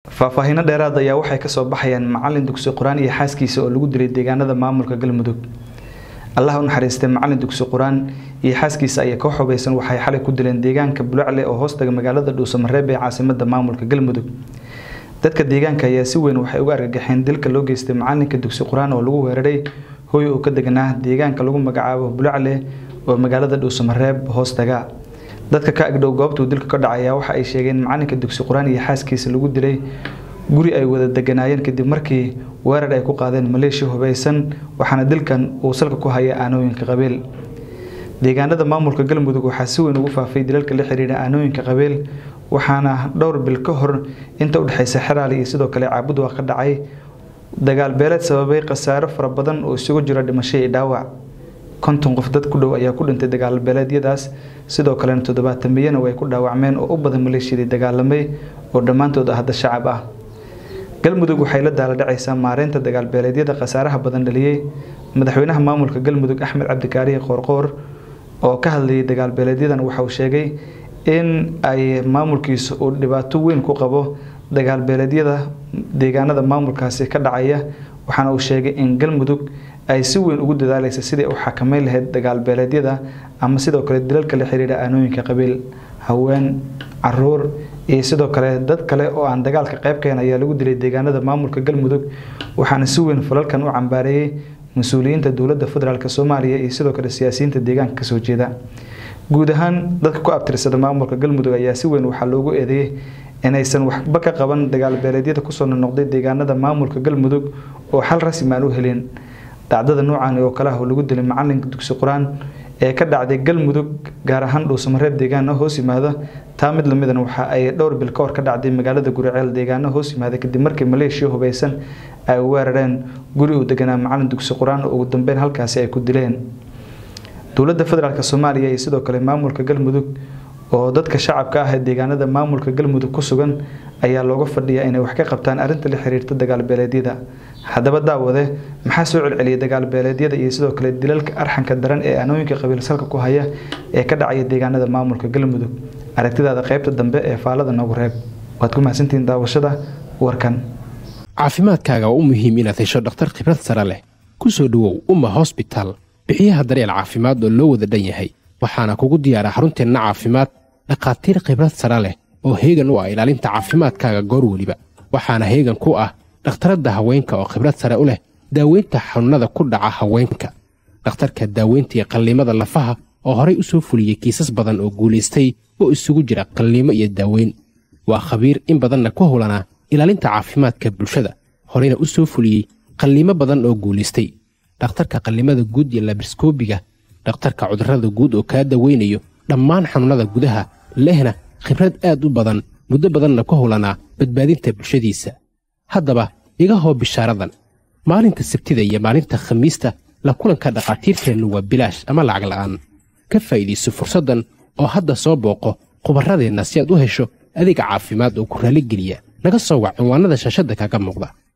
faahfaahiino dheeraad ayaa waxay kasoo baxayaan macalin dugsi qur-aan iyo xaaskiisa oo lagu dilay deegaanada maamulka galmudug allah u naxariistay macalin dugsi qur-aan iyo xaaskiisa ayaa koox hubeysan waxay xalay ku dileen deegaanka bulacle oo hoostaga magaalada dhuusamareeb ee caasimada maamulka galmudug dadka deegaanka ayaa si weyn waxay uga argagaxeen dilka loo geystay macalinka dugsi qur-aan oo lagu weeraray hooy oo ka deganaa deegaanka lagu magacaabo bulacle oo magaalada dhuusamareeb hoostaga dadka ka agdhow goobtuu dilka ka dhacaya waxa ay sheegeen macalinka dugsi qur-aan iyo xaaskiisa lagu dilay guri ay wada deganaayeen kadib markii weerar ay ku qaadeen maleeshiya hubeysan waxaana dilkan uu salka ku haya aanooyinka qabiil deegaanada maamulka galmudug waxaa si weyn ugu faafay dilalka la xiriira aanooyinka qabiil waxaana dhowr bil ka hor inta udhexeysa xeraali iyo sidoo kale caabud waa ka dhacay dagaal beeleed sababay khasaaro fara badan oo isugu jira dhimasho iyo dhaawac konton qof dad ku dhow ayaa ku dhintay dagaal beeleedyadaas sidoo kalena toddobaatan miyana way ku dhaawacmeen oo u badan maleeshiyadii dagaalamay oo dhammaantood hadda shacab ah galmudug waxay la daala dhacaysaa maareynta dagaal beeleedyada khasaaraha badan dhaliyey madaxweynaha maamulka galmudug axmed cabdikaariye qoorqoor oo ka hadlayay dagaal beeleedyadan waxa uu sheegay in ay maamulkiisa uu dhibaato weyn ku qabo dagaal beeleedyada deegaanada maamulkaasi ka dhacaya waxaana uu sheegay in galmudug ay si weyn ugu dadaaleysa sidii u xakameyn lahayd dagaal beeleedyada ama sidoo kale dilalka la xiriira aanooyinka qabiil haween caruur iyo sidoo kale dad kale oo aan dagaalka qayb kahen ayaa lagu dilay deegaanada maamulka galmudug waxaana si weyn falalkan u cambaareeyey mas-uuliyiinta dowladda federaalk soomaaliya iyo sidoo kale siyaasiyiinta deegaanka kasoo jeeda guud ahaan dadka ku abtirsada maamulka galmudug ayaa si weyn waxaa loogu eedeeyey inaysan waxba ka qaban dagaal beeleedyada kusoo noqnoqday deegaanada maamulka galmudug oo xal rasmi aan u helin dhacdada noocan oo kale ah oo lagu dilay macalinka dugsi qur-aan ee ka dhacday galmudug gaar ahaan dhuusamareeb deegaano hoos yimaada taa mid lamidana waxa ay dhowr bil ka hor ka dhacday magaalada guriceel deegaano hoos yimaada kadib markii maleeshiya hubeysan ay weerareen guri uu deganaa macalin dugsi qur-aan oo ugu dambeyn halkaasi ay ku dileen dowladda federaalk soomaaliya iyo sidoo kale maamulka galmudug oo dadka shacabka ah ee deegaanada maamulka galmudug ku sugan ayaa looga fadhiyaa inay wax ka qabtaan arrinta la xiriirta dagaal beeleedyada haddaba daawade maxaa soo celceliyay dagaal beeleedyada iyo sidoo kale dilalka arxanka daran ee aanooyinka qabiil salka ku haya ee ka dhacaya deegaanada maamulka galmudug aragtidaada qaybta dambe ee faalada noogu reeb waad ku mahadsantihiin daawashada warkan caafimaadkaaga waa u muhiim inaad hesho dhakhtar khibrad sare leh ku soo dhowow umma hosbitaal bixiyaha daryeel caafimaad oo loo wada dhan yahay waxaana kugu diyaara xarunteenna caafimaad dhakhaatiir khibrad sare leh oo heegan u ah ilaalinta caafimaadkaaga goor weliba waxaana heegan ku ah dhakhtaradda haweenka oo khibrad sare u leh daaweynta xanuunnada ku dhaca haweenka dhakhtarka daaweynta iyo qalliimada lafaha oo horay u soo fuliyey kiisas badan oo guulaystay oo isugu jira qalliimo iyo daaweyn waa khabiir in badanna ku howlanaa ilaalinta caafimaadka bulshada horeyna u soo fuliyey qalliimo badan oo guulaystay dhakhtarka qallimada guud iyo labriskoobiga dhakhtarka cudurrada guud oo kaa daweynayo dhammaan xanuunnada gudaha lehna khibrad aad u badan muddo badanna ku howlanaa badbaadinta bulshadiisa haddaba iga hoo bishaaradan maalinta sabtida iyo maalinta khamiista la kulanka dhakhaatiirteennu waa bilaash ama lacag la'aan ka faa'iidayso fursaddan oo hadda soo booqo khubarradeenna si aad u hesho adeeg caafimaad oo ku raalligeliya naga soo wac cinwaannada shaashadda kaaga muuqda